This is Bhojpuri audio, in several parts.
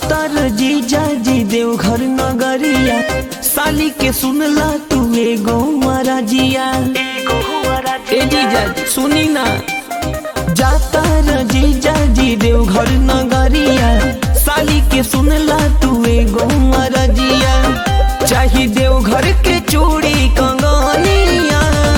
जातर जीजा जी देवघर नगरिया साली के सुनला तू एगो महाराजिया ए जीजा सुनी ना जातर जीजा जी देवघर नगरिया साली के सुनला तू एगो महाराजिया चाही देवघर के चूड़ी कंगनिया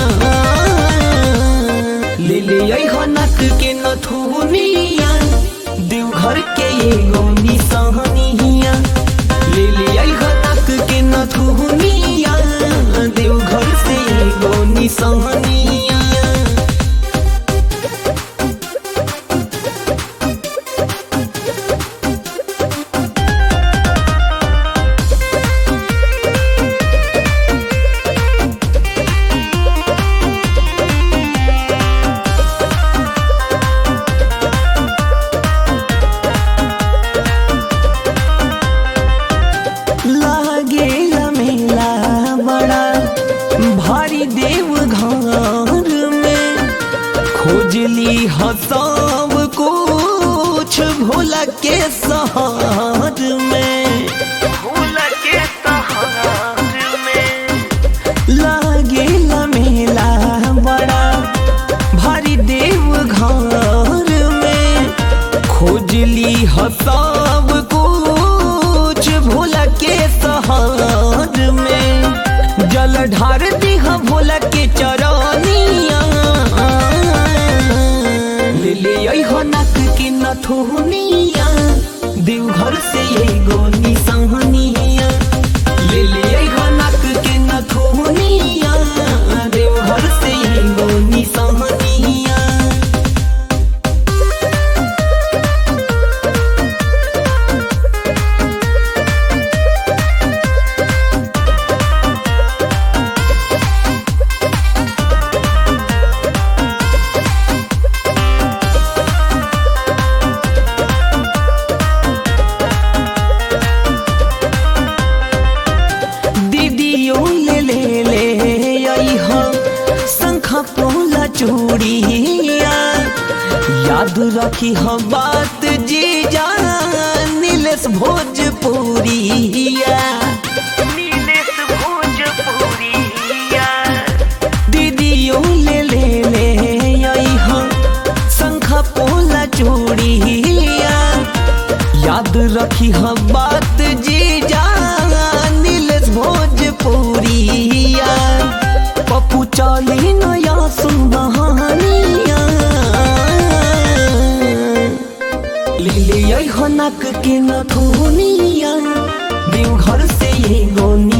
ले ले अइहो नक के नथुनिया देवघर के एगो निशानिया ले ले अइहो नक के नथुनिया देवघर से एगो निशानिया लागे मेला बड़ा भारी देव घर में खोजली हसाब कुछ भोला के सहार में भोला के सहार में लागे मेला बड़ा भारी देव घर में खोजली हसाब कुछ भोला के सहार में जल ढार दिहा भोला के चरनिया ले ले अइहो नक के नथुनिया देवघर से एगो निशानिया ले ले अइहो नक के नथुनिया देवघर से एगो निशानिया दीदियो ले ले ले आई हो शंख पोला चूड़िया याद रखी हो बात जी जान नीलेश भोजपुरिया नीलेश भोजपुरिया दीदियो ले ले ले आई हो शंख पोला चूड़िया याद रखी हम बात जी जान नीलेश भोजपुरिया पप्पू चाली नया सुनहानिया ले ले अइहो नक के नथुनिया देवघर से एगो